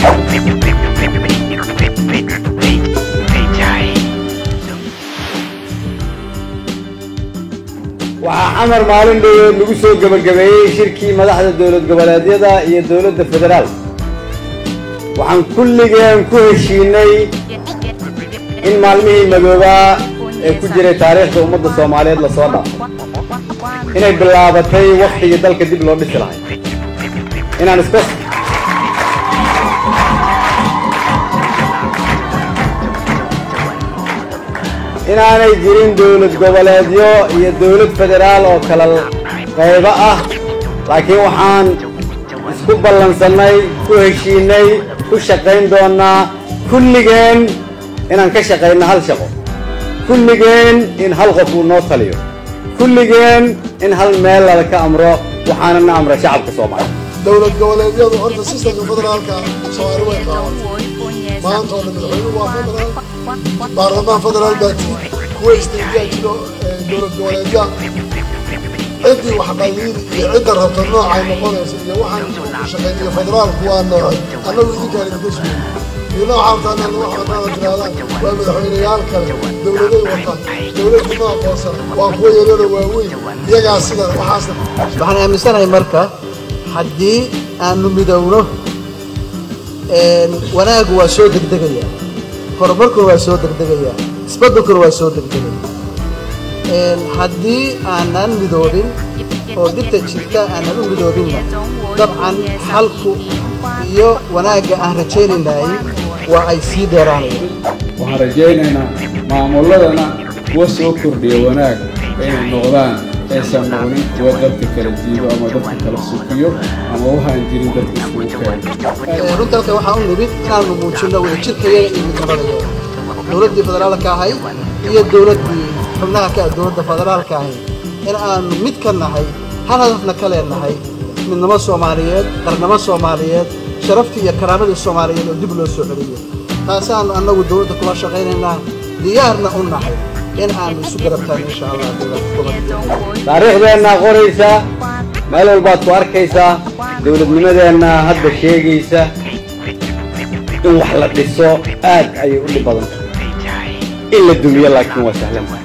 waxaa xamar maalin dhoweed lagu soo gebagabeeyey shirkii madaxda dowlad goboleedyada iyo dowladda federaal waxaan kulligeen ku heshiinay in maalmihii madoobaa ee ku jiray taariikhda ummadda soomaaliyeed lasoo dhaafo inay bilaabatay wakhtigii dalka dib loo dhisi lahay inaan iska inaanay jirin dowlad goboleedyo iyo dowlad federaal oo kala qaybo ah laakiin waxaan isku ballansannay ku heshiinay ku shaqayn doonnaa kulligeen inaan ka shaqayno hal shaqo kulligeen in hal qof uu noo taliyo kulligeen in hal meel lala ka amro waxaana na amra shacabka soomaaliya dowlad goboleedyadu horta sistamka federaalka soomaali way qaadatay maanta oo dhan madaxweynuhu waa federaal baarlamaan federaal baa jiri kuwa isteediyaa jiro dowlad goboleedya ciddii wax qayiiri iyo cidda rabta noocay noqonaysa iyo waxaan shaqayniyo federaalku waa noocay annagu idinkaan idinka sugay iyo nooca rabtaanaan wax wadaada tirahdaan waa madaxweyneyaal kale dowladay wataan dowladdu ma aqoonsan waa kuwa yarara waaweyn iyagaa sida waxaasna waxaan aaminsanahay marka haddii aanu midowno wanaagu waa soo degdegaya horumarkuna waa soo degdegaya isbeddelkuna waa soo degdegaya haddii aanan midoobin oo dhibta jirta aanan u midoobinna dabcan xalku iyo wanaagga aan rajaynaynaay waa ay sii dheeraanayaan waxaan rajaynaynaa maamulladana kuwa soo kordhiya wanaag inay noqdaan aysan noqonin kuwa dadka kala jiibo ama dadka kala sukiyo ama waxaan jirin dadka iskugu keeno runta halka waxaa u nimid inaanu muujinno wadajirkayaga iyo midnimadayaga dowladdii federaalka ahayd iyo dowladdii xubnaha ka dowladda federaalka ahayd in aanu mid ka nahay hal hadafna ka leenahay midnimo soomaaliyeed qarnimo soomaaliyeed sharaftii iyo karaamadii soomaaliyeed oo dib loo soo celiyo taasaanu annagu dowladda kula shaqaynaynaa diyaarna u nahay in aanu isu garabtaan insha allah taariikhdeenna qoraysa meel walbaad ku arkaysaa dowladnimadeenna hadda sheegaysa in wax la dhiso aad ayay u dhib badan tahay in la dumiyo laakiin waa sahlan